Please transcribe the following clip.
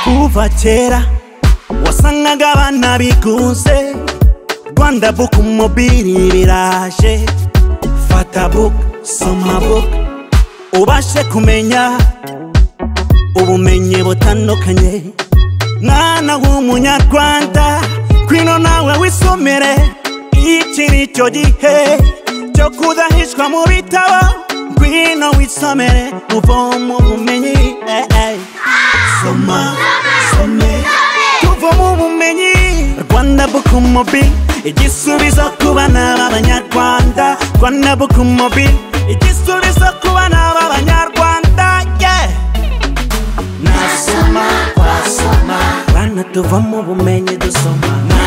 kuva kera wasangaga abana bigunze rwanda buku mobili biraje fata buku soma buku ubashe kumenya ubumenyi butandukanye mwana w'umunyarwanda kwino nawe wisomere iki ni cyo gihe cyo kudahishwa mu bitabo ngwino wisomere uvomo ubumenyi eh, eh. soma some tuvomo ubumenyi rwanda bukumobi igisubizo ku bana b'abanyarwanda rwanda bukumobi igisubizo ku bana b'abanyarwanda yeah. nasoma twasoma bana tuvamo ubumenyi dusoma